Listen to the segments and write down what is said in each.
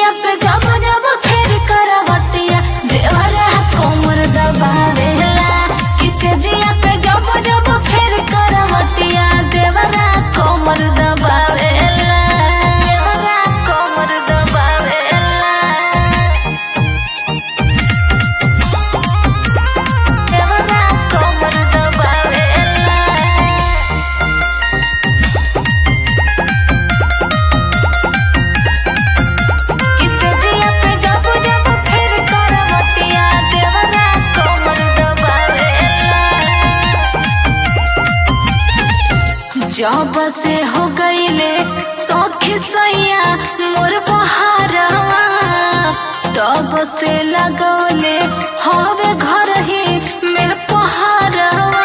जिया पे जब जब फेर करवटिया देवरा कोमर दबावेला किसे जिया पे जब जब फेर करवटिया देवरा कोमर दबावेला देवरा कोमर दबावेला देवरा कोमर दबावेला किसे जिया पे जब जब फेर करवटिया देवरा कोमर दबावेला जब से हो गईले सौखी सैया मोर बहारवा तब से लगौले हवे घर ही में पहारवा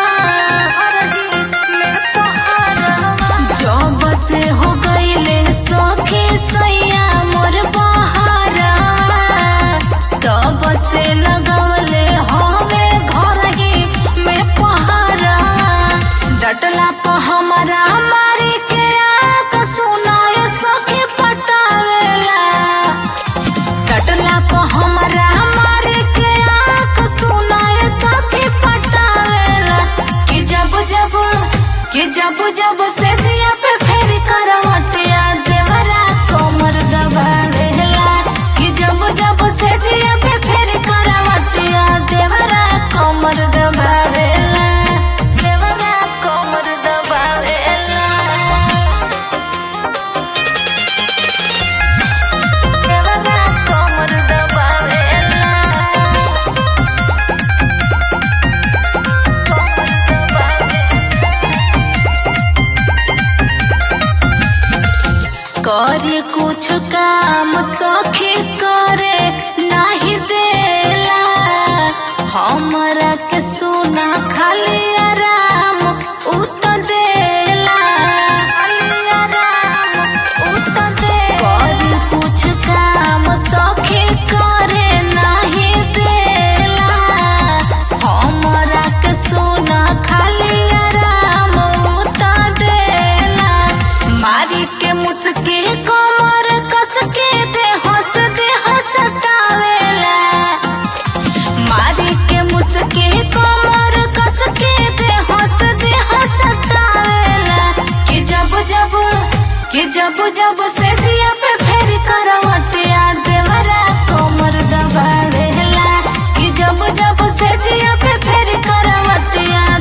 जब से हो गईले सौखी सैया मोर बहारवा तब से लगौले हवे घर ही में पहारवा डटला प हमारा मारी के आंख सुनाय सखी पटावेला डटला प हमारा मारी के आंख सुनाय सखी पटावेला कि जब जब कि जब जब से जिया पे फेर करवटिया देवरा कोमर दबावेला कि जब जब से जिया पे फेर करवटिया देवरा कोमर दबावेला देवरा कोमर दबावेला देवरा कोमर दबावेला कोमर दबावेला करे कुछ काम सखी करे नहीं देला हमरा के सुना खाली आराम उत देला खाली आराम उत दे करे कुछ काम सखी करे नहीं देला हमरा के सुना खाली आराम उत देला मारी के मुस्की कमर कस के दे हंस दे हंसटावेला मारी के मुस्की कमर कस के दे हंस दे हंसटावेला कि जब जब कि जब जब से जिया पे फेर करवटिया देवरा कोमर दबावेला कि जब जब से जिया पे फेर करवटिया